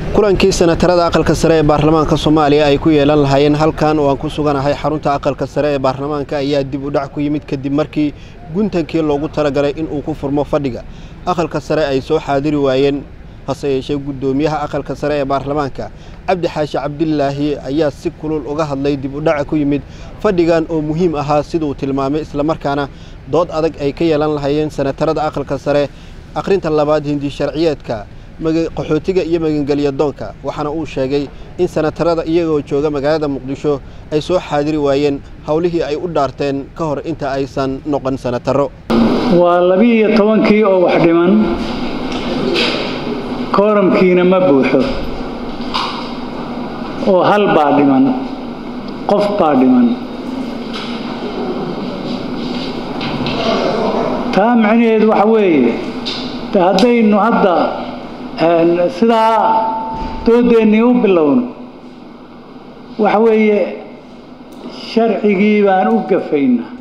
kulankii senatarada aqalka sare ee baarlamaanka soomaaliya ay ku yeelan lahaayeen halkan oo aan ku suganahay xarunta aqalka sare ee baarlamaanka ayaa dib u dhac ku yimid kadib markii guntankii loogu talagalay inuu ku furmo fadhiga aqalka sare ay soo xaadiri waayeen hase yeeshee guddoomiyaha aqalka sare ee baarlamaanka cabdi xaashi cabdilaahi ayaa si kulul uga hadlay dib u dhaca ku yimid fadhigan oo muhiim ahaa siduu tilmaamay islamarkaana dood adag ay ka yeelan lahaayeen senatarada aqalka sare akhrinta labaad hindi sharciyeedka qaxootiga iyo magangelya doonka waxaana uu sheegay in senatarada iyagoo jooga magaalada muqdisho ay soo xaadiri waayeen howlihii ay u dhaarteen ka hor inta aysan noqon senataro waa labi-iyo tobankii oo wax dhiman kooramkiina ma buuxo oo hal baa dhiman qof baa dhiman taa macnaheedu waxa weeye de haddaynu hadda sidaa doodeennii u bilowno waxa weeye sharcigii baan u gafaynaa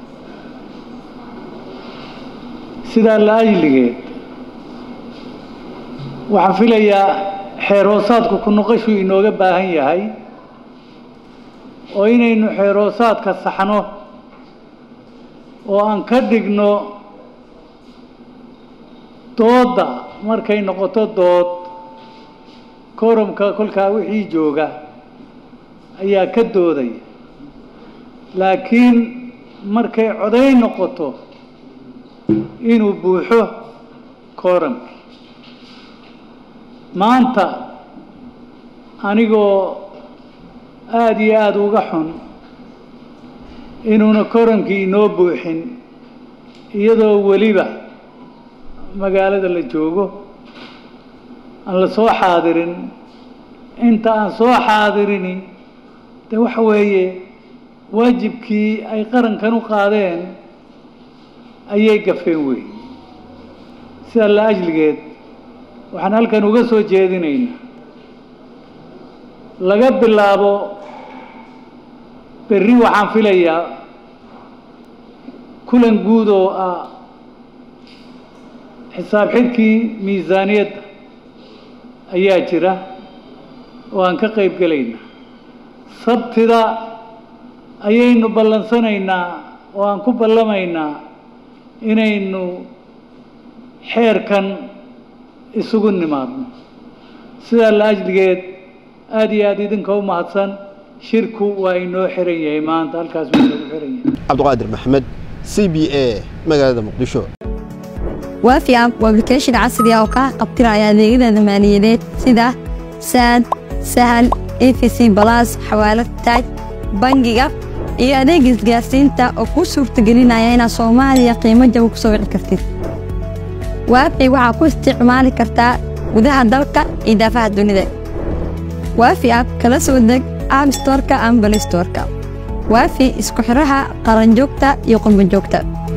sidaa la ajligeed waxaan filayaa xeer hoosaadku ku noqoshuu inooga baahan yahay oo inaynu xeer hoosaadka saxno oo aan ka dhigno doodda markay noqoto dood koramka kolkaa wixii jooga ayaa ka doodaya laakiin markay coday noqoto inuu buuxo kooramki maanta anigoo aada iyo aada uga xun inuuna koramkii inoo buuxin iyadoo weliba magaalada la joogo aan la soo xaadirin inta aan soo xaadirini de waxa weeye waajibkii ay qarankan u qaadeen ayay gafeen weyn sida la ajligeed waxaan halkan uga soo jeedinaynaa laga bilaabo berri waxaan filayaa kulan guud oo ah xisaab xidhkii miisaaniyadda ayaa jira oo aan ka qayb gelaynaa sabtida ayaynu ballansanaynaa oo aan ku ballamaynaa inaynu xeerkan isugu nimaadno sidaa la ajligeed aada iyo aada idinka u mahadsan shirku waa inoo xiran yahay maanta halkaas waa inoogu xiran yahay cabdiqaadir maxmed c b a magaalada muqdisho waafi app waa application casri ah oo kaa qabtiraya adeegyada maaliyadeed sida saad sahal efc balas xawaalad taaj bangiga iyo adeega isgaarsiinta oo kuu suurtagelinaya inaad soomaaliya qiimo jaba ku soo wici kartid waafi waxaa ku isticmaali kartaa gudaha dalka iyo daafaha dunida waafi app kala soo deg app storka ama balistorka waafi isku xidhaha qaranjoogta iyo qurbanjoogta